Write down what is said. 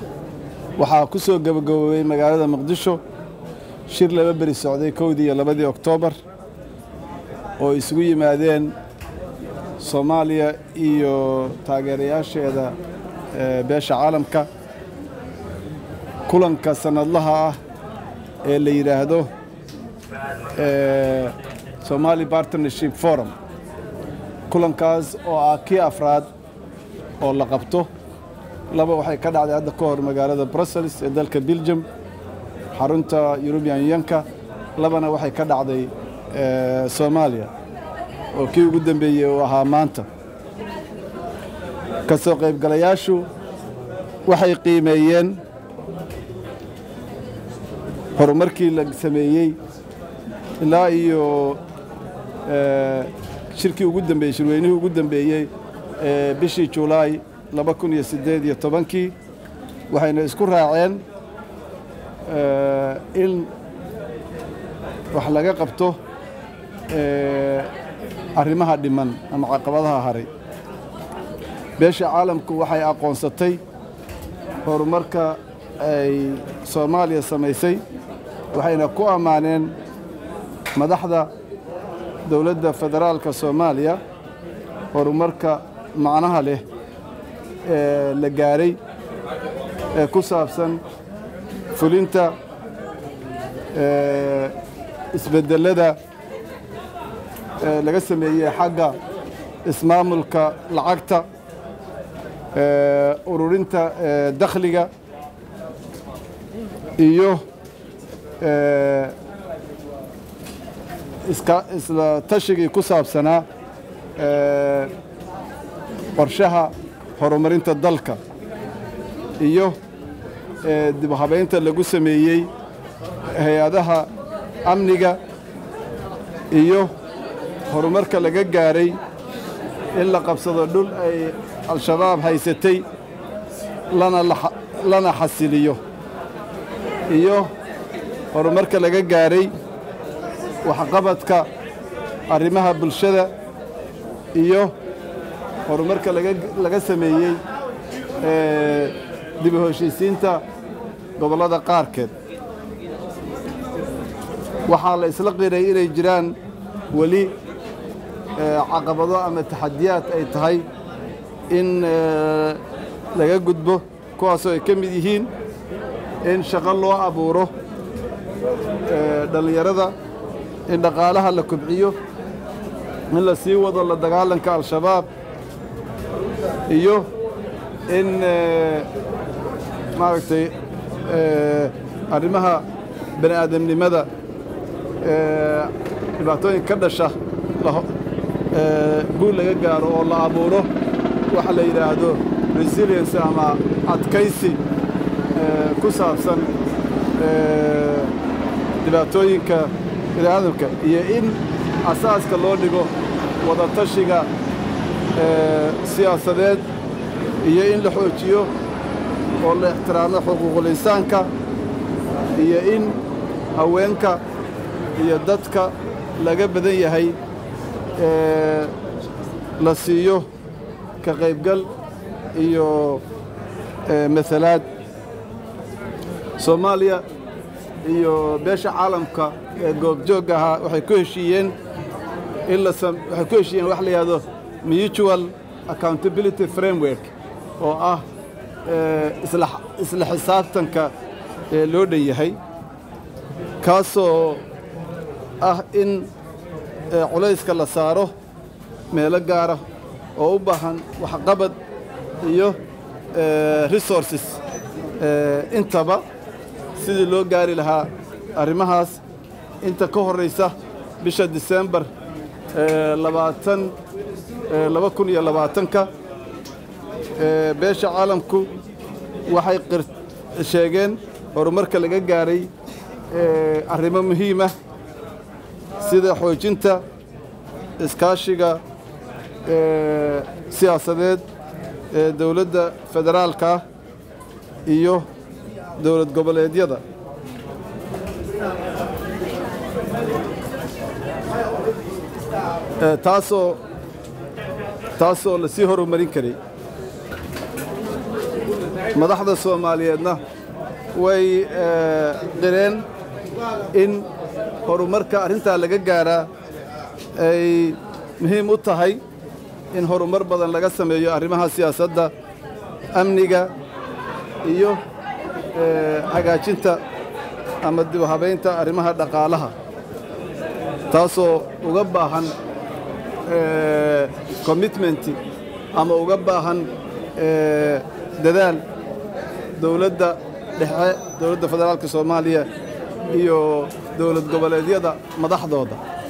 waxaa ku soo gabagaboobay magaalada muqdisho shir laba beri socday kowdii iyo labadii oktoobar oo isugu yimaadeen soomaaliya iyo taageerayaasheeda beesha caalamka kulanka sannadlaha ah ee la yidhaahdo somali partnership forum kulankaas oo ah kii afraad oo la qabto laba waxay ka dhacday hadda ka hor magaalada brussels ee dalka belgium xarunta eurubian unionka labana waxay ka dhacday soomaaliya oo kii ugu dambeeyey uu ahaa maanta ka soo qaybgalayaashu waxay qiimeeyeen horumarkii la sameeyey ilaa iyo shirkii ugu dambeeyey shirweynihii ugu dambeeyey ee bishii julaay laba kun iyo siddeed iyo tobankii waxayna isku raaceen in wax laga qabto arrimaha dhiman ama caqabadaha haray beesha caalamku waxay aqoonsatay horumarka ay soomaaliya samaysay waxayna ku ammaaneen madaxda dowladda federaalka soomaaliya horumarka macnaha leh ee la gaaray ee ku saabsan fulinta isbedelada laga sameeyey xagga ismaamulka lacagta ururinta dakhliga iyo isla tashigii ku saabsanaa qorshaha horumarinta dalka iyo dib habaynta lagu sameeyey hay-adaha amniga iyo horumarka laga gaaray in la qabsado dhul ay al-shabaab haysatay lana xasiliyo iyo horumarka laga gaaray waxqabadka arrimaha bulshada iyo horumarka laga sameeyey dib u heshiisiinta gobollada qaarkeed waxaa la isla qiray inay jiraan weli caqabado ama taxadiyaad ay tahay in laga gudbo kuwaasoo ay ka mid yihiin in shaqo loo abuuro dhallinyarada in dhaqaalaha la kobciyo in la sii wado la dagaalanka al-shabaab iyo in maaragtay arrimaha bani aadamnimada dhibaatooyin ka dhasha guul laga gaaro oo la abuuro waxa la yidhaahdo resilience ama adkaysi ku saabsan dhibaatooyinka biniaadamka iyo in asaaska loo dhigo wadatashiga siyaasadeed iyo in la xoojiyo oo la ixtiraamo xuquuqul insaanka iyo in haweenka iyo dadka laga badan yahay la siiyo ka qaybgal iyo masalaad soomaaliya iyo beesha caalamka ee goobjoogga ahaa waxay ku heshiiyeen in la waxay ku heshiiyeen wax la yidhahdo mutual accountability framework oo ah isla xisaabtanka ee loo dhan yahay kaasoo ah in culayska la saaro meelo gaara oo u baahan waxqabad iyo resources intaba sidii loo gaari lahaa arrimahaas inta ka horraysa bisha disembar labaatan laba kun iyo labaatanka beesha caalamku waxay sheegeen horumarka laga gaaray arrimo muhiimah sida xoojinta iskaashiga siyaasadeed ee dowladda federaalka ah iyo dowlad goboleedyada taasoo taasoo lasii horumarin karay madaxda soomaaliyeedna way qireen in horumarka arrintaa laga gaaraa ay muhiim u tahay in horumar badan laga sameeyo arrimaha siyaasadda amniga iyo hagaajinta ama dib u habaynta arrimaha dhaqaalaha taasoo uga baahan commitmenti ama uga baahan dadaal dowladda dhexe dowladda federaalka soomaaliya iyo dowlad goboleedyada madaxdooda